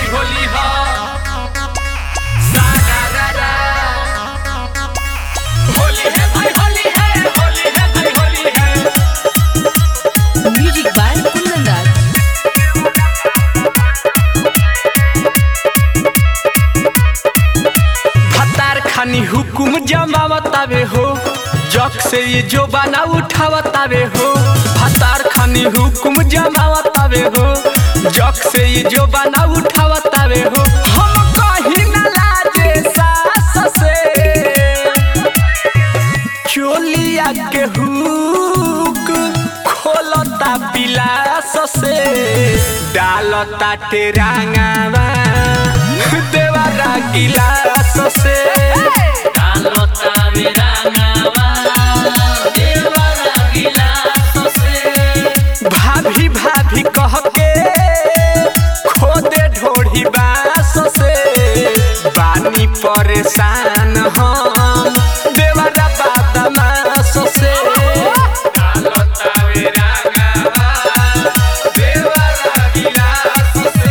भाई होली हा सारा रा रा होली है भाई होली है होली है भाई होली है Music by Kundan Das. भतार खानी हुकुम जमावतावे हो जग से ये जो बना उठावतावे हो भतार खानी हुकुम जमावतावे हो जग से ये जो बना उठावतावे हो हम कहीं न लाजे सास से चोलिया के हुक खोलता पिलास से डालता टेरांगावा देवारा गिलास से डालता बेरांगावा देवारा गिलास से भाभी भाभी कह के खोदे ढोढ़ी बास से बानी परेशान हम देवरा बादमास से डालता बेरांगावा देवरा गिलास से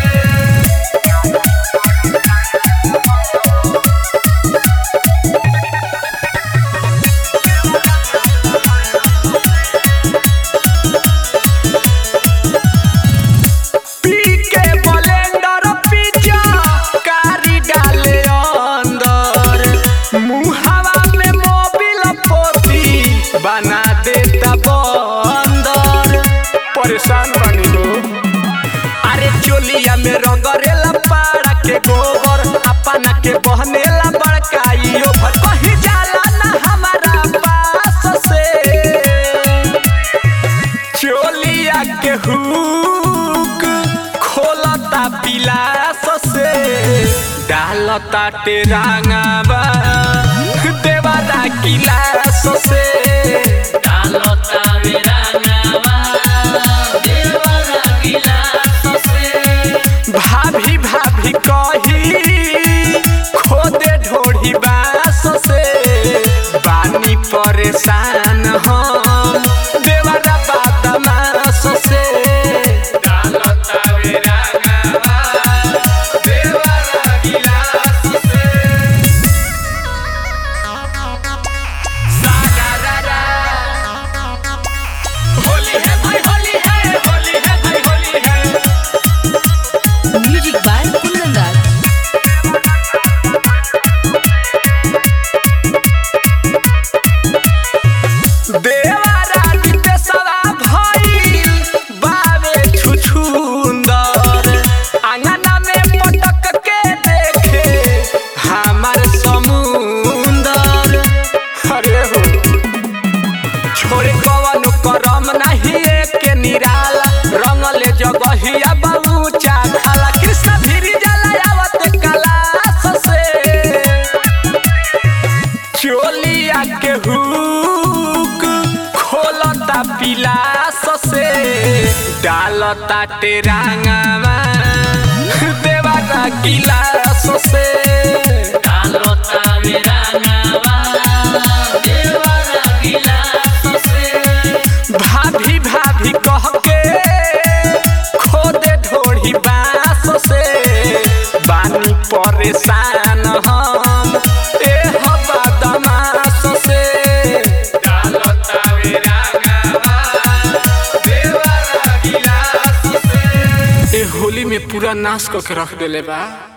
पी के ब्लेंडर पिज्जा कारी डाले अंदर मुहावा में मोबिल पोती बना देता बंदर परेशान बनी हो अरे चोलिया में रंगरेला पाड़ा के गोबर अपना के बहनेला बड़काइयो भर कहीं जाला ना हमारा पास से चोलिया के हुक खोलता पिलास से डालता टेरांगावा देवारा गिलास से डालता बेरांगावा देवारा गिलास से भाभी भाभी कही खोदे ढोढ़ी बास से बानी परेशान हम देवरा बादमास से डालता बेरांगावा देवरा गिलास से सारा रा रा होली है भाई होली है होली है भाई होली है Music by Kundan Das. देवारा नितेशवा भइल बावे छुछुंदर आंगना में पटक के देखे हमार समुंदर अरे हो छोरे कवन करम नहीं के निराला रंगले जगहिया बहुचा खाला कृष्ण भीरी जाला आवत कलास से चोलिया के हुक खोलता पिलास से डालता टेरांगावा देवारा गिलास से डालता बेरांगावा देवारा गिलास से भाभी भाभी कह के खोदे ढोढ़ी बास से बानी परेशान हम ए बदमाश से डालता बेरांगावा देवरा गिलास से ए होली में पूरा नाश करके रख देले बा